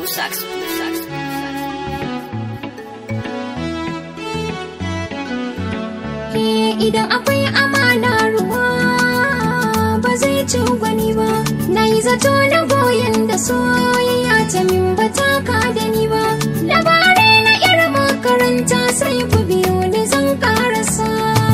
Blue Sax, Blue Sax, Blue Sax. Eh, idan akwai amana ruwa ba zai ci gwani ba na yi zato na goyon da soyayya ta min ba ta ka da ni ba labarai na irin makaranta sai ku biyo ni zan karasa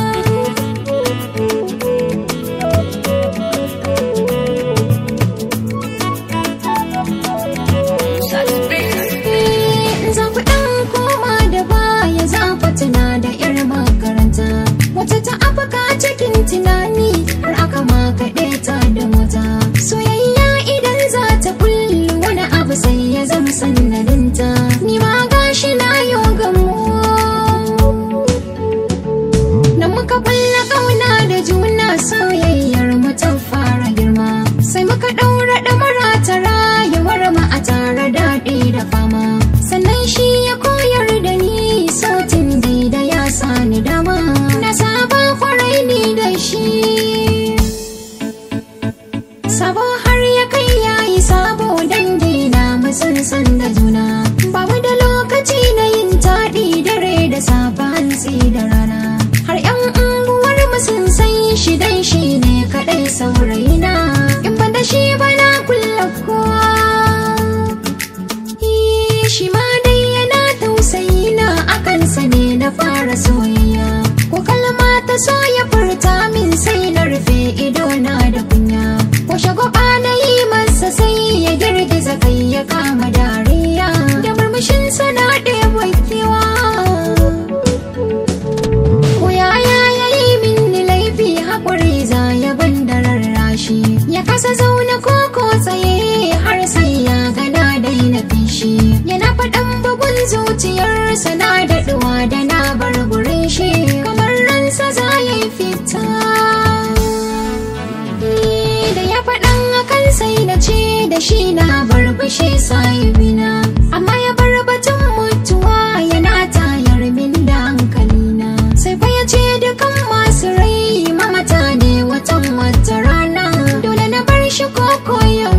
Blue Sax, Blue Sax. Eh, za ku ɗan koma da baya za ku tuna da 'yar makaranta wata ta afaka cikin tunani har aka makaɗe ta da mota soyayya idan za ta kullu wani abu sai ya zama sannadinta ni ma gashi na yo gamo da muka kulla kauna da juna soyayyar mu ta fara girma sai muka ɗaura ɗamara ta rayuwar mu a tare daɗi da fama sannan shi ya koyar da ni sautin da ya sani dama na saba kwarai ni da shi sabo har ya kai yayi sabo dangi na mu sun san da juna ba mu da lokaci na yin taɗi dare da safa hantsi da rana har yan unguwar mu sun san shi dan shi ne kaɗai saurayina in ban da shi ba na kulla kowa Eh, shi ma dai yana tausayi na akan sa ne na fara soyayya ko kalma ta so ya furta min sai na rufe ido na da kunya ko shagwaba na yi masa sai ya girgiza kai ya kama dariya da murmushin sana ɗewa kewa ko yaya ya yi min laifi haƙuri za ya ban da rarrashi ya kasa zaune koko tsaye har sai ya gana daina fishi yana faɗan bugun zuciyarsa na daɗuwa da na bar gurin shi kamar ransa za ya yi fita Ni da ya faɗan akan sai na ce da shi na bar fushi sahibina amma ya bar batun mutuwa yana tayar min da hankalina sai fa ya ce dukan masu rai mamata ne watan wata rana dole na bar shi koko ya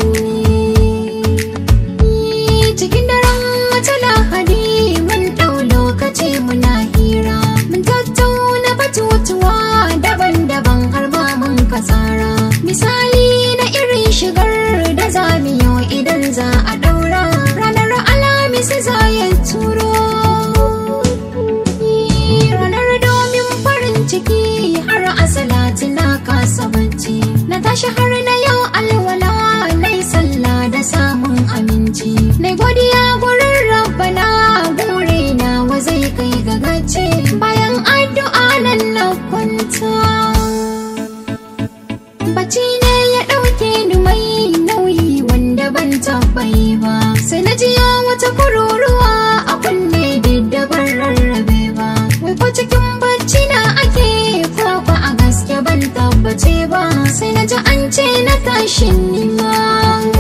ni cikin daren wata lahadi mun ɗau lokaci muna hira mun tattauna batutuwa daban-daban har ma mun kasara misali na irin shigar da za mu yi idan za a ɗaura ranar alhamis za ya turo ranar domin farin ciki har asalati na kasa bacci na tashi har na yau alwala na yi sallah da samun aminci na godiya gurin rabbana bure na wa zai kai ga gaci bayan addu'a nan na kwanta bacci ne ya ɗauke ni mai nauyi wanda ban tabbai ba sai na jiya wata kururuwa a kunne da ban rarrabe ba wai ko cikin bacci na ake ko ko a gaske ban tabbace ba sai na ji an ce na tashin nima